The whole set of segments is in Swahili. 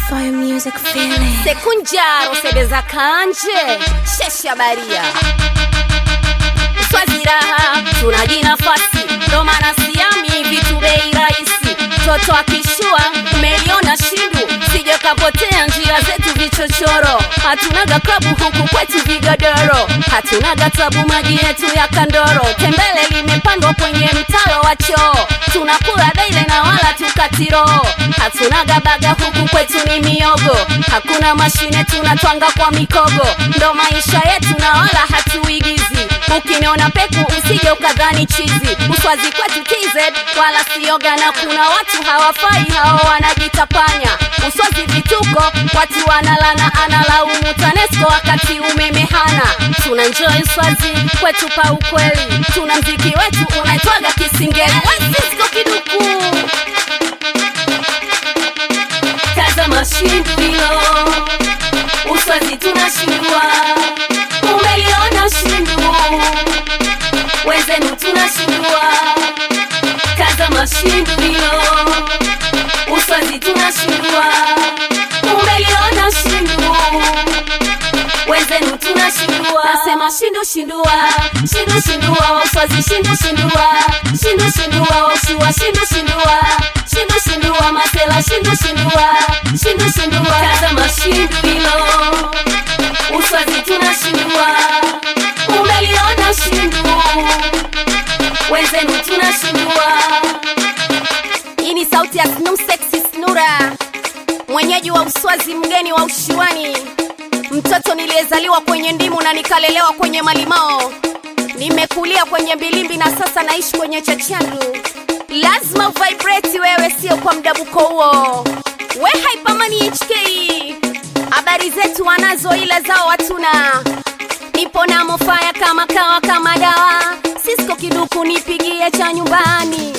Fire music feeling. sekunjaro sebeza kanje shesha baria swazi raha tunaji nafasi ndo maana siami vitu bei rahisi toto akishua umeliona shindu sije kapotea njia zetu vichochoro hatunaga klabu huku kwetu vigodoro hatunaga tabu maji yetu ya kandoro tembele limepandwa kwenye mtalo wa choo tunakula daile na wala tukatiro hatunaga baga huku kwetu ni miogo hakuna mashine tunatwanga kwa mikogo ndo maisha yetu na wala hatuigizi ukiniona peku usije ukadhani chizi uswazi kwetu tz wala sioga na kuna watu hawafai hao wanajitapanya uswazi vituko watu wanalana analaumu tanesco wakati umeme hana tuna njoi swazi kwetu pa ukweli tuna mziki wetu unaitwaga kisingeli wesisko kiduku tazama shindu hilo uswazi tunashindwa umeliona shindu wenzenu tunashindwa tazama shindu hilo uswazi tunashindwa umeliona shindu wenzenu tunashindwa nasema shindu shindua shindu shindua uswazi shindu shindua shindu shindua ushua shindu shindua shindu shindua masela shindu shindua shindu shindua tazama shindu hilo uswazi tunashindwa umeliona shindu wenzenu tunashindwa hii ni sauti ya Snum Sexy Snura, mwenyeji wa Uswazi, mgeni wa ushiwani, mtoto niliyezaliwa kwenye ndimu na nikalelewa kwenye malimao. Nimekulia kwenye mbilimbi na sasa naishi kwenye chachandu. Lazima vibrate wewe, sio kwa mdabuko huo. We Hypermani HK, habari zetu wanazo, ila zao hatuna. Nipo na mofaya kama kawa kama dawa, Cisco kiduku nipigie cha nyumbani.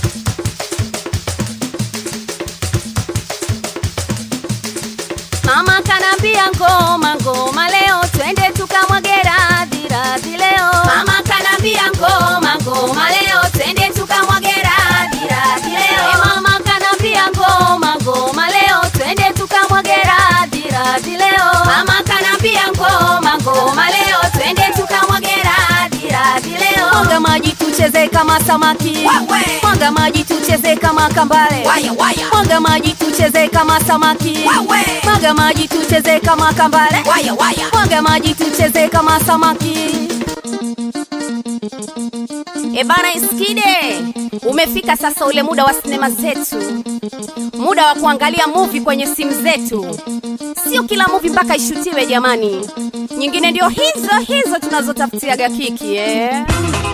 Mama kanambia ngoma ngoma leo twende tukamwage radhi radhi leo. Mama kanambia ngoma ngoma leo twende tukamwage radhi radhi leo. E mama kanambia ngoma ngoma leo twende tukamwage radhi radhi leo. Mama kanambia ngoma ngoma leo twende tukamwage radhi radhi leo. Mwaga maji tucheze kama samaki. Wawe. Mwaga maji tucheze kama kambale. Waya, waya. Mwaga maji tucheze kama samaki. Wawe. Mwaga maji tucheze kama kambale. Waya, waya. Mwaga maji tucheze kama samaki. E bana Iskide, umefika sasa ule muda wa sinema zetu, muda wa kuangalia movie kwenye simu zetu. Sio kila movie mpaka ishutiwe jamani, nyingine ndio hizo hizo tunazotafutiaga kiki eh.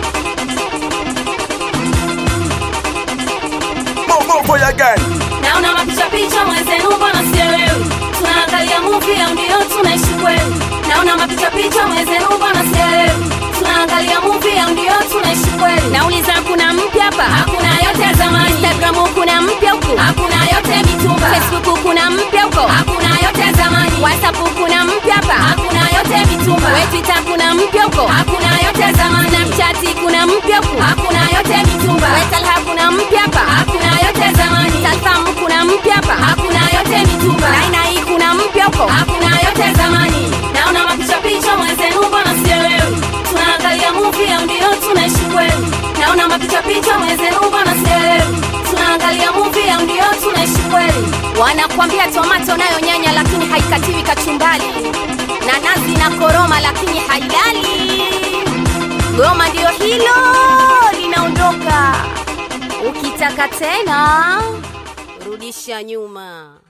More, more for your gang. naona mapicha picha mwenzenu mbona sielewi tunaangalia movie au ndio tunaishi kweli naona mapicha picha mwenzenu mbona sielewi tunaangalia movie au ndio tunaishi kweli nauliza kuna mpya hapa hakuna yote ya zamani instagram kuna mpya huku hakuna yote mitumba facebook kuna mpya huko hakuna yote ya zamani whatsapp kuna mpya hapa hakuna yote mitumba we twitter kuna mpya huko hakuna yote ya zamani snapchat kuna mpya huku hakuna yote mitumba we talha kuna mpya hapa hakuna yote ya zamani Salfam kuna mpya hapa hakuna yote mitumba Naina hii kuna mpya huko hakuna yote ya zamani naona mapicha picha mwenzenu mbona sielewi tunaangalia movie au ndio tunaishi kweli naona mapicha picha mwenzenu mbona sielewi tunaangalia movie au ndio tunaishi kweli wanakwambia tomato nayo nyanya lakini haikatiwi kachumbali na nazi na koroma lakini hailali goma ndio hilo linaondoka ukitaka tena rudisha nyuma